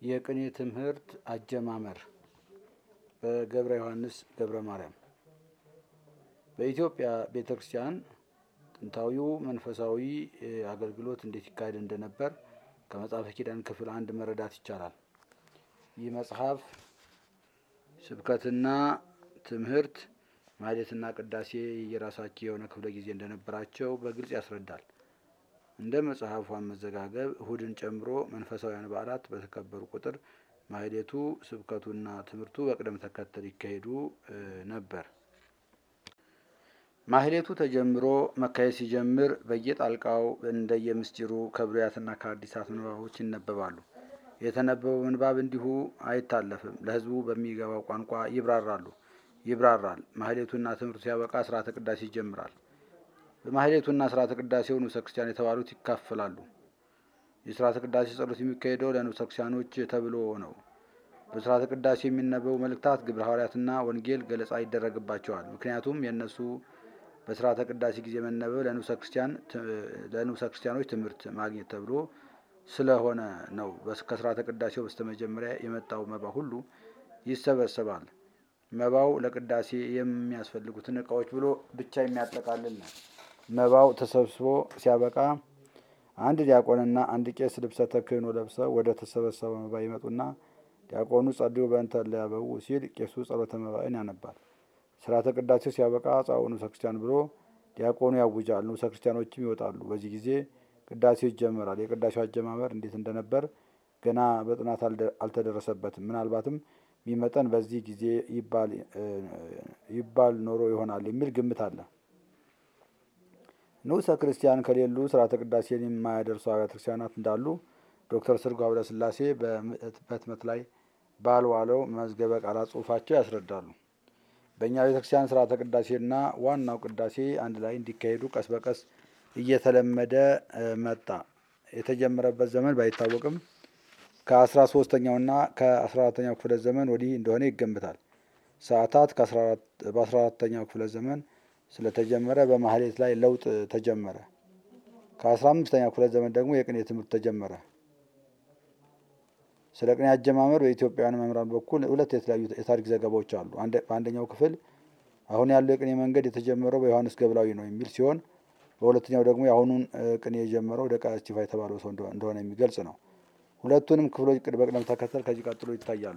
የቅኔ ትምህርት አጀማመር በገብረ ዮሐንስ ገብረ ማርያም በኢትዮጵያ ቤተ ክርስቲያን ጥንታዊው መንፈሳዊ አገልግሎት እንዴት ይካሄድ እንደነበር ከመጽሐፈ ኪዳን ክፍል አንድ መረዳት ይቻላል። ይህ መጽሐፍ ስብከትና ትምህርት ማህሌትና ቅዳሴ የራሳቸው የሆነ ክፍለ ጊዜ እንደነበራቸው በግልጽ ያስረዳል። እንደ መጽሐፉ አመዘጋገብ እሁድን ጨምሮ መንፈሳዊያን በዓላት በተከበሩ ቁጥር ማህሌቱ፣ ስብከቱና ትምህርቱ በቅደም ተከተል ይካሄዱ ነበር። ማህሌቱ ተጀምሮ መካሄድ ሲጀምር በየጣልቃው እንደየምስጢሩ ከብሉያትና ከአዲሳት ምንባቦች ይነበባሉ። የተነበበው ምንባብ እንዲሁ አይታለፍም። ለሕዝቡ በሚገባው ቋንቋ ይብራራሉ ይብራራል። ማህሌቱና ትምህርቱ ሲያበቃ ስርዓተ ቅዳሴ ይጀምራል። በማህሌቱና ስርዓተ ቅዳሴው ንዑሰ ክርስቲያን የተባሉት ይካፈላሉ። የስርዓተ ቅዳሴ ጸሎት የሚካሄደው ለንዑሰ ክርስቲያኖች ተብሎ ነው። በስርዓተ ቅዳሴ የሚነበቡ መልእክታት፣ ግብረ ሐዋርያትና ወንጌል ገለጻ ይደረግባቸዋል። ምክንያቱም የእነሱ በስርዓተ ቅዳሴ ጊዜ መነበብ ለንዑሰ ክርስቲያኖች ትምህርት ማግኘት ተብሎ ስለሆነ ነው። ከስርዓተ ቅዳሴው በስተመጀመሪያ የመጣው መባ ሁሉ ይሰበሰባል። መባው ለቅዳሴ የሚያስፈልጉትን እቃዎች ብሎ ብቻ የሚያጠቃልል ነው። መባው ተሰብስቦ ሲያበቃ አንድ ዲያቆንና አንድ ቄስ ልብሰ ተክህኖ ለብሰው ወደ ተሰበሰበው መባ ይመጡና ዲያቆኑ ጸልዩ በእንተ እለያበው ሲል ቄሱ ጸሎተ መባእን ያነባል። ስርዓተ ቅዳሴው ሲያበቃ ጻኡ ንዑሰ ክርስቲያን ብሎ ዲያቆኑ ያውጃል። ንዑሰ ክርስቲያኖችም ይወጣሉ። በዚህ ጊዜ ቅዳሴው ይጀመራል። የቅዳሴው አጀማመር እንዴት እንደነበር ገና በጥናት አልተደረሰበትም። ምናልባትም ቢመጠን በዚህ ጊዜ ይባል ኖሮ ይሆናል የሚል ግምት አለ። ንዑሰ ክርስቲያን ከሌሉ ስርዓተ ቅዳሴን የማያደርሱ አብያተ ክርስቲያናት እንዳሉ ዶክተር ስርጓ ኃይለሥላሴ በህትመት ላይ ባልዋለው መዝገበ ቃላት ጽሑፋቸው ያስረዳሉ። በእኛ ቤተ ክርስቲያን ስርዓተ ቅዳሴና ዋናው ቅዳሴ አንድ ላይ እንዲካሄዱ ቀስ በቀስ እየተለመደ መጣ። የተጀመረበት ዘመን ባይታወቅም ከአስራ ሶስተኛውና ከአስራ አራተኛው ክፍለ ዘመን ወዲህ እንደሆነ ይገምታል። ሰዓታት በአስራ አራተኛው ክፍለ ዘመን ስለተጀመረ በማህሌት ላይ ለውጥ ተጀመረ። ከአስራ አምስተኛው ክፍለ ዘመን ደግሞ የቅኔ ትምህርት ተጀመረ። ስለ ቅኔ አጀማመር በኢትዮጵያውያን መምህራን በኩል ሁለት የተለያዩ የታሪክ ዘገባዎች አሉ። በአንደኛው ክፍል አሁን ያለው የቅኔ መንገድ የተጀመረው በዮሐንስ ገብላዊ ነው የሚል ሲሆን በሁለተኛው ደግሞ የአሁኑን ቅኔ የጀመረው ደቃ እስጢፋ የተባለው ሰው እንደሆነ የሚገልጽ ነው። ሁለቱንም ክፍሎች በቅደም ተከተል ከዚህ ቀጥሎ ይታያሉ።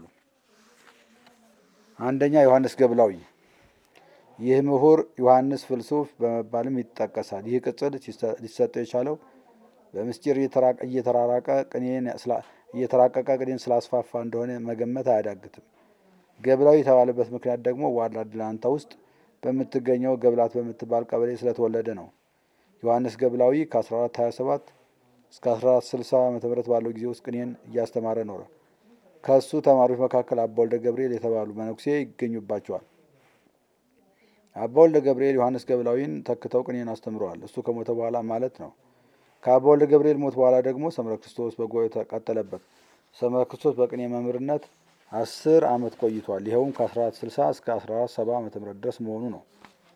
አንደኛ ዮሐንስ ገብላዊ። ይህ ምሁር ዮሐንስ ፍልሱፍ በመባልም ይጠቀሳል። ይህ ቅጽል ሊሰጠው የቻለው በምስጢር እየተራራቀ ቅኔን እየተራቀቀ ቅኔን ስላስፋፋ እንደሆነ መገመት አያዳግትም። ገብላዊ የተባለበት ምክንያት ደግሞ ዋላ ድላንታ ውስጥ በምትገኘው ገብላት በምትባል ቀበሌ ስለተወለደ ነው። ዮሐንስ ገብላዊ ከ1427 እስከ 1460 ዓ ም ባለው ጊዜ ውስጥ ቅኔን እያስተማረ ኖረ። ከእሱ ተማሪዎች መካከል አባ ወልደ ገብርኤል የተባሉ መነኩሴ ይገኙባቸዋል። አባ ወልደ ገብርኤል ዮሐንስ ገብላዊን ተክተው ቅኔን አስተምረዋል። እሱ ከሞተ በኋላ ማለት ነው። ከአባ ወልደ ገብርኤል ሞት በኋላ ደግሞ ሰምረ ክርስቶስ በጎ ተቀጠለበት። ሰምረ ክርስቶስ በቅኔ መምህርነት አስር ዓመት ቆይቷል። ይኸውም ከ1460 እስከ 1470 ዓ ም ድረስ መሆኑ ነው።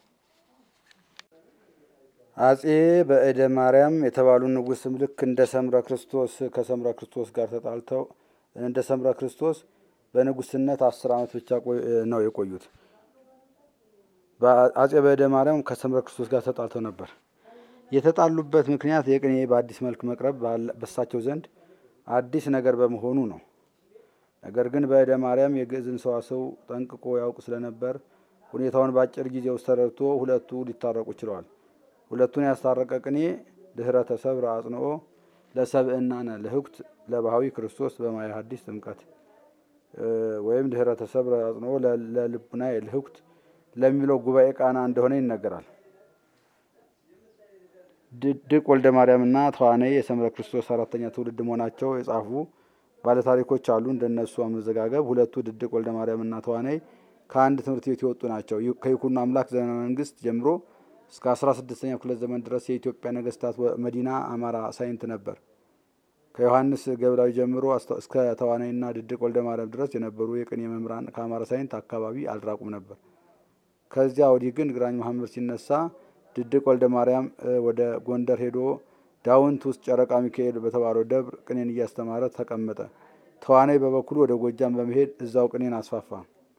አጼ በእደ ማርያም የተባሉ ንጉሥም ልክ እንደ ሰምረ ክርስቶስ ከሰምረ ክርስቶስ ጋር ተጣልተው እንደ ሰምረ ክርስቶስ በንጉስነት አስር ዓመት ብቻ ነው የቆዩት። አጼ በእደ ማርያም ከሰምረ ክርስቶስ ጋር ተጣልተው ነበር። የተጣሉበት ምክንያት የቅኔ በአዲስ መልክ መቅረብ በሳቸው ዘንድ አዲስ ነገር በመሆኑ ነው። ነገር ግን በእደ ማርያም የግዕዝን ሰዋሰው ጠንቅቆ ያውቅ ስለነበር ሁኔታውን በአጭር ጊዜ ውስጥ ተረድቶ ሁለቱ ሊታረቁ ችለዋል። ሁለቱን ያስታረቀ ቅኔ ድህረ ተሰብረ አጽንኦ ለሰብእናነ ልህኩት ለባህዊ ክርስቶስ በማየ ሐዲስ ጥምቀት ወይም ድህረ ተሰብረ አጽንኦ ለልቡና ልህኩት ለሚለው ጉባኤ ቃና እንደሆነ ይነገራል። ድቅ ወልደ ማርያምና ተዋናይ የሰምረ ክርስቶስ አራተኛ ትውልድ መሆናቸው የጻፉ ባለታሪኮች አሉ። እንደነሱ አመዘጋገብ ሁለቱ ድድቅ ወልደ ማርያምና ተዋናይ ከአንድ ትምህርት ቤት የወጡ ናቸው። ከይኩኖ አምላክ ዘመነ መንግስት ጀምሮ እስከ አስራ ስድስተኛው ክፍለ ዘመን ድረስ የኢትዮጵያ ነገስታት መዲና አማራ ሳይንት ነበር። ከዮሐንስ ገብላዊ ጀምሮ እስከ ተዋናይና ድድቅ ወልደ ማርያም ድረስ የነበሩ የቅኔ መምህራን ከአማራ ሳይንት አካባቢ አልራቁም ነበር። ከዚያ ወዲህ ግን ግራኝ መሐመድ ሲነሳ ድድቅ ወልደ ማርያም ወደ ጎንደር ሄዶ ዳውንት ውስጥ ጨረቃ ሚካኤል በተባለው ደብር ቅኔን እያስተማረ ተቀመጠ። ተዋናይ በበኩሉ ወደ ጎጃም በመሄድ እዛው ቅኔን አስፋፋ።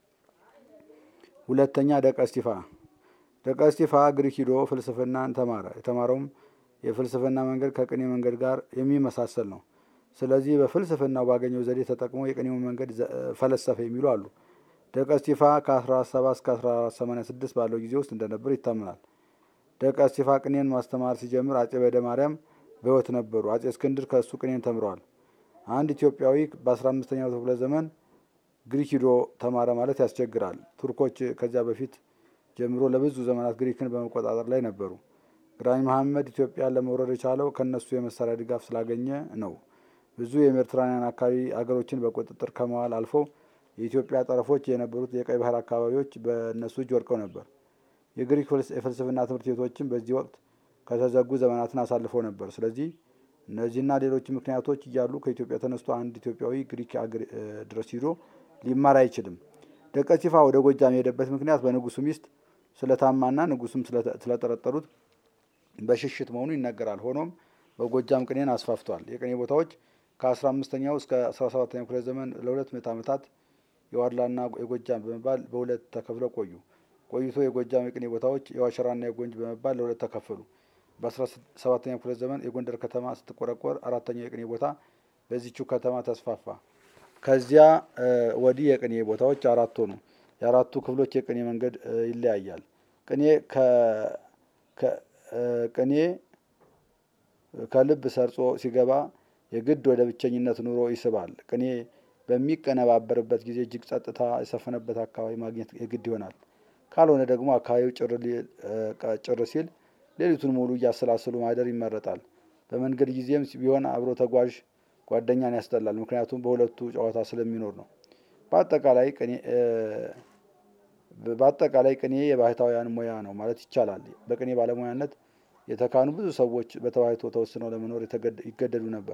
ሁለተኛ ደቀ እስጢፋ ደቀ እስጢፋ ግሪክ ሂዶ ፍልስፍናን ተማረ። የተማረውም የፍልስፍና መንገድ ከቅኔ መንገድ ጋር የሚመሳሰል ነው። ስለዚህ በፍልስፍናው ባገኘው ዘዴ ተጠቅሞ የቅኔውን መንገድ ፈለሰፈ የሚሉ አሉ። ደቀ እስጢፋ ከ17 እስከ 1486 ባለው ጊዜ ውስጥ እንደነበር ይታመናል። ደቀ እስጢፋ ቅኔን ማስተማር ሲጀምር አጼ በደ ማርያም በሕይወት ነበሩ። አጼ እስክንድር ከእሱ ቅኔን ተምረዋል። አንድ ኢትዮጵያዊ በ15ኛው ክፍለ ዘመን ግሪክ ሂዶ ተማረ ማለት ያስቸግራል። ቱርኮች ከዚያ በፊት ጀምሮ ለብዙ ዘመናት ግሪክን በመቆጣጠር ላይ ነበሩ። ግራኝ መሐመድ ኢትዮጵያን ለመውረድ የቻለው ከእነሱ የመሳሪያ ድጋፍ ስላገኘ ነው። ብዙ የሜዲትራንያን አካባቢ አገሮችን በቁጥጥር ከመዋል አልፎ የኢትዮጵያ ጠረፎች የነበሩት የቀይ ባህር አካባቢዎች በእነሱ እጅ ወድቀው ነበር። የግሪክ የፍልስፍና ትምህርት ቤቶችም በዚህ ወቅት ከተዘጉ ዘመናትን አሳልፈው ነበር። ስለዚህ እነዚህና ሌሎች ምክንያቶች እያሉ ከኢትዮጵያ ተነስቶ አንድ ኢትዮጵያዊ ግሪክ ድረስ ሂዶ ሊማር አይችልም። ደቀ እስጢፋ ወደ ጎጃም የሄደበት ምክንያት በንጉሱ ሚስት ስለታማና ንጉሱም ስለጠረጠሩት በሽሽት መሆኑ ይነገራል። ሆኖም በጎጃም ቅኔን አስፋፍቷል። የቅኔ ቦታዎች ከ15ኛው እስከ 17ኛው ክፍለ ዘመን ለሁለት ምዕተ ዓመታት የዋድላና የጎጃም በመባል በሁለት ተከፍለው ቆዩ። ቆይቶ የጎጃም የቅኔ ቦታዎች የዋሸራና የጎንጅ በመባል ለሁለት ተከፈሉ። በ17ኛው ክፍለ ዘመን የጎንደር ከተማ ስትቆረቆር አራተኛው የቅኔ ቦታ በዚቹ ከተማ ተስፋፋ። ከዚያ ወዲህ የቅኔ ቦታዎች አራት ሆኑ። የአራቱ ክፍሎች የቅኔ መንገድ ይለያያል። ቅኔ ቅኔ ከልብ ሰርጾ ሲገባ የግድ ወደ ብቸኝነት ኑሮ ይስባል። ቅኔ በሚቀነባበርበት ጊዜ እጅግ ጸጥታ የሰፈነበት አካባቢ ማግኘት የግድ ይሆናል። ካልሆነ ደግሞ አካባቢው ጭር ሲል ሌሊቱን ሙሉ እያሰላሰሉ ማደር ይመረጣል። በመንገድ ጊዜም ቢሆን አብሮ ተጓዥ ጓደኛን ያስጠላል። ምክንያቱም በሁለቱ ጨዋታ ስለሚኖር ነው። በአጠቃላይ ቅኔ በአጠቃላይ ቅኔ የባህታውያን ሙያ ነው ማለት ይቻላል። በቅኔ ባለሙያነት የተካኑ ብዙ ሰዎች በተዋሕቶ ተወስነው ለመኖር ይገደዱ ነበር።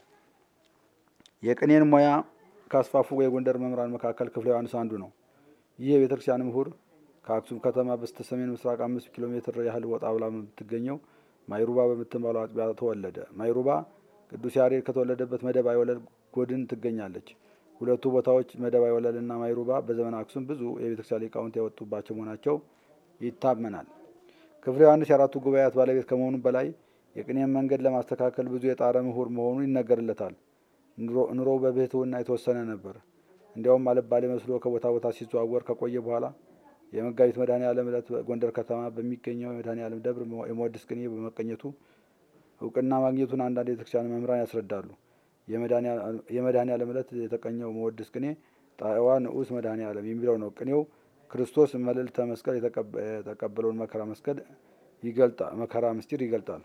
የቅኔን ሙያ ካስፋፉ የጎንደር መምህራን መካከል ክፍለ ዮሐንስ አንዱ ነው። ይህ የቤተ ክርስቲያን ምሁር ከአክሱም ከተማ በስተ ሰሜን ምስራቅ አምስት ኪሎ ሜትር ያህል ወጣ ብላ በምትገኘው ማይሩባ በምትባለው አጥቢያ ተወለደ። ማይሩባ ቅዱስ ያሬድ ከተወለደበት መደባዊ ወለል ጎድን ትገኛለች። ሁለቱ ቦታዎች መደባዊ ወለልና ማይሩባ በዘመነ አክሱም ብዙ የቤተክርስቲያን ሊቃውንት ያወጡባቸው መሆናቸው ይታመናል። ክፍለ ዮሐንስ የአራቱ ጉባኤያት ባለቤት ከመሆኑ በላይ የቅኔን መንገድ ለማስተካከል ብዙ የጣረ ምሁር መሆኑ ይነገርለታል። ኑሮው በብሕትውና የተወሰነ ነበር። እንዲያውም አልባሌ መስሎ ከቦታ ቦታ ሲዘዋወር ከቆየ በኋላ የመጋቢት መድኃኔ ዓለም ዕለት ጎንደር ከተማ በሚገኘው የመድኃኔ ዓለም ደብር የመወድስ ቅኔ በመቀኘቱ እውቅና ማግኘቱን አንዳንድ የቤተክርስቲያን መምህራን ያስረዳሉ። የመድኃኔ ዓለም ዕለት የተቀኘው መወድስ ቅኔ ጣዕዋ ንዑስ መድኃኔ ዓለም የሚለው ነው። ቅኔው ክርስቶስ መልዕልተ መስቀል የተቀበለውን መከራ መስቀል ይገልጣል መከራ ምስጢር ይገልጣል።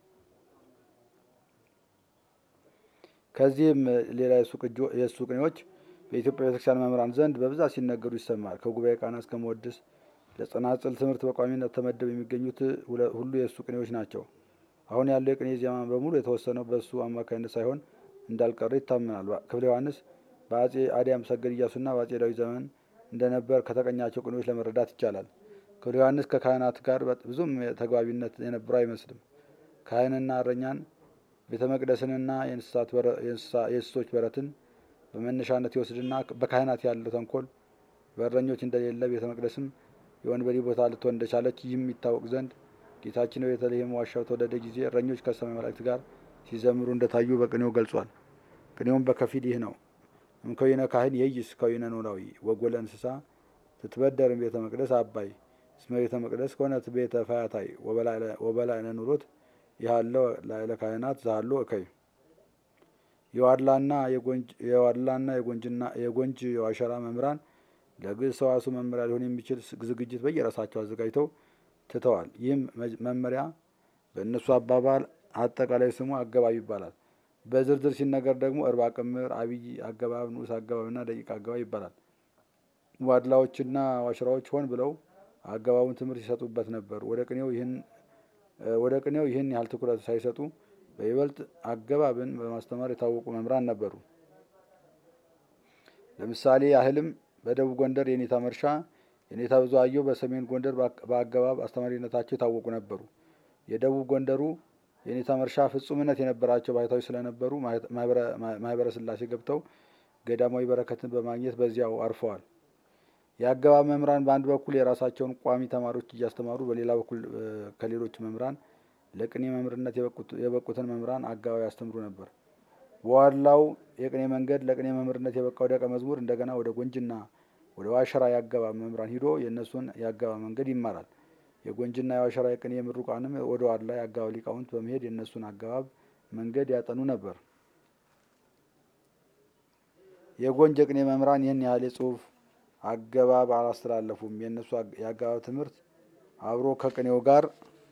ከዚህም ሌላ የእሱ ቅኔዎች በኢትዮጵያ ቤተክርስቲያን መምህራን ዘንድ በብዛት ሲነገሩ ይሰማል። ከጉባኤ ቃና እስከ መወድስ ለጸናጽል ትምህርት በቋሚነት ተመደብ የሚገኙት ሁሉ የእሱ ቅኔዎች ናቸው። አሁን ያለው የቅኔ ዜማ በሙሉ የተወሰነው በእሱ አማካኝነት ሳይሆን እንዳልቀረ ይታመናል። ክፍለ ዮሐንስ በአጼ አዲያም ሰገድ እያሱና በአጼ ዳዊት ዘመን እንደነበር ከተቀኛቸው ቅኔዎች ለመረዳት ይቻላል። ክፍለ ዮሐንስ ከካህናት ጋር ብዙም ተግባቢነት የነበረው አይመስልም። ካህንና እረኛን ቤተ መቅደስንና የእንስሶች በረትን በመነሻነት ይወስድና በካህናት ያለው ተንኮል በእረኞች እንደሌለ ቤተ መቅደስም የወንበዴ ቦታ ልትሆን እንደቻለች ይህም ይታወቅ ዘንድ ጌታችን በቤተልሔም ዋሻ በተወለደ ጊዜ እረኞች ከሰማይ መላእክት ጋር ሲዘምሩ እንደታዩ በቅኔው ገልጿል። ቅኔውም በከፊል ይህ ነው። እምከዊነ ካህን የይስ ከዊነ ኖላዊ ወጎለ እንስሳ ትትበደርም ቤተ መቅደስ አባይ እስመ ቤተ መቅደስ ኮነት ቤተ ፈያታይ ወበላዕነ ኑሮት ያለው ላዕለ ካህናት ዛሎ እከይ የዋድላና የዋድላና የጎንጅና የጎንጅ የዋሸራ መምህራን ለግዕዝ ሰዋሱ መመሪያ ሊሆን የሚችል ዝግጅት በየራሳቸው አዘጋጅተው ትተዋል። ይህም መመሪያ በእነሱ አባባል አጠቃላይ ስሙ አገባብ ይባላል። በዝርዝር ሲነገር ደግሞ እርባ ቅምር፣ አብይ አገባብ፣ ንዑስ አገባብና ደቂቅ አገባብ ይባላል። ዋድላዎችና ዋሽራዎች ሆን ብለው አገባቡን ትምህርት ይሰጡበት ነበር። ወደ ቅኔው ይህን ወደ ቅኔው ይህን ያህል ትኩረት ሳይሰጡ በይበልጥ አገባብን በማስተማር የታወቁ መምህራን ነበሩ። ለምሳሌ ያህልም በደቡብ ጎንደር የኔታ መርሻ፣ የኔታ ብዙአየሁ በሰሜን ጎንደር በአገባብ አስተማሪነታቸው የታወቁ ነበሩ። የደቡብ ጎንደሩ የኔታ መርሻ ፍጹምነት የነበራቸው ባህታዊ ስለነበሩ ማህበረ ሥላሴ ገብተው ገዳማዊ በረከትን በማግኘት በዚያው አርፈዋል። የአገባብ መምህራን በአንድ በኩል የራሳቸውን ቋሚ ተማሪዎች እያስተማሩ፣ በሌላ በኩል ከሌሎች መምህራን ለቅኔ መምህርነት የበቁትን መምህራን አገባብ ያስተምሩ ነበር። በዋላው የቅኔ መንገድ ለቅኔ መምህርነት የበቃው ደቀ መዝሙር እንደገና ወደ ጎንጅና ወደ ዋሸራ የአገባብ መምህራን ሂዶ የእነሱን የአገባብ መንገድ ይማራል። የጎንጅና የዋሸራ የቅኔ ምሩቃንም ወደ ዋላ የአገባብ ሊቃውንት በመሄድ የእነሱን አገባብ መንገድ ያጠኑ ነበር። የጎንጅ የቅኔ መምህራን ይህን ያህል የጽሑፍ አገባብ አላስተላለፉም። የእነሱ የአገባብ ትምህርት አብሮ ከቅኔው ጋር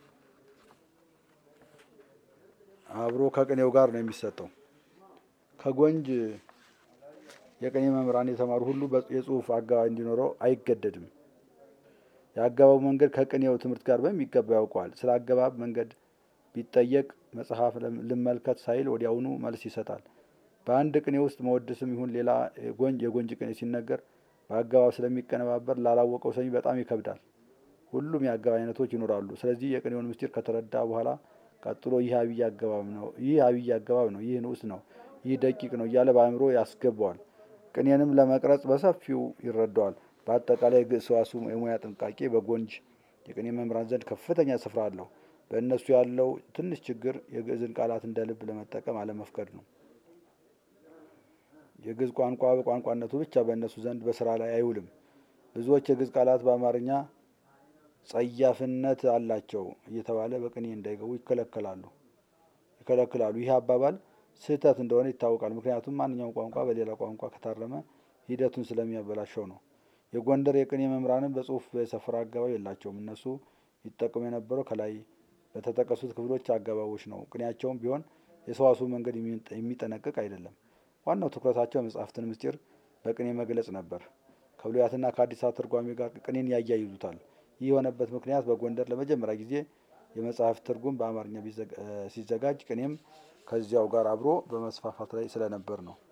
አብሮ ከቅኔው ጋር ነው የሚሰጠው። ከጎንጅ የቅኔ መምህራን የተማሩ ሁሉ የጽሑፍ አገባብ እንዲኖረው አይገደድም። የአገባቡ መንገድ ከቅኔው ትምህርት ጋር በሚገባ ያውቀዋል። ስለ አገባብ መንገድ ቢጠየቅ መጽሐፍ ልመልከት ሳይል ወዲያውኑ መልስ ይሰጣል። በአንድ ቅኔ ውስጥ መወድስም ይሁን ሌላ የጎንጅ ቅኔ ሲነገር በአገባብ ስለሚቀነባበር ላላወቀው ሰሚ በጣም ይከብዳል። ሁሉም የአገባብ አይነቶች ይኖራሉ። ስለዚህ የቅኔውን ምስጢር ከተረዳ በኋላ ቀጥሎ ይህ አብይ አገባብ ነው፣ ይህ አብይ አገባብ ነው፣ ይህ ንዑስ ነው፣ ይህ ደቂቅ ነው እያለ በአእምሮ ያስገባዋል። ቅኔንም ለመቅረጽ በሰፊው ይረዳዋል። በአጠቃላይ ግዕዝ ሰዋስው የሙያ ጥንቃቄ በጎንጅ የቅኔ መምህራን ዘንድ ከፍተኛ ስፍራ አለው። በእነሱ ያለው ትንሽ ችግር የግዕዝን ቃላት እንደ ልብ ለመጠቀም አለመፍቀድ ነው። የግዕዝ ቋንቋ በቋንቋነቱ ብቻ በእነሱ ዘንድ በስራ ላይ አይውልም። ብዙዎች የግዕዝ ቃላት በአማርኛ ጸያፍነት አላቸው እየተባለ በቅኔ እንዳይገቡ ይከለከላሉ ይከለክላሉ። ይህ አባባል ስህተት እንደሆነ ይታወቃል። ምክንያቱም ማንኛውም ቋንቋ በሌላ ቋንቋ ከታረመ ሂደቱን ስለሚያበላሸው ነው። የጎንደር የቅኔ መምህራንም በጽሑፍ የሰፈረ አገባብ የላቸውም። እነሱ ይጠቀሙ የነበረው ከላይ በተጠቀሱት ክፍሎች አገባቦች ነው። ቅኔያቸውም ቢሆን የሰዋስው መንገድ የሚጠነቅቅ አይደለም። ዋናው ትኩረታቸው የመጽሐፍትን ምስጢር በቅኔ መግለጽ ነበር። ከብሉያትና ከአዲሳት ትርጓሜ ጋር ቅኔን ያያይዙታል። ይህ የሆነበት ምክንያት በጎንደር ለመጀመሪያ ጊዜ የመጽሐፍ ትርጉም በአማርኛ ሲዘጋጅ ቅኔም ከዚያው ጋር አብሮ በመስፋፋት ላይ ስለነበር ነው።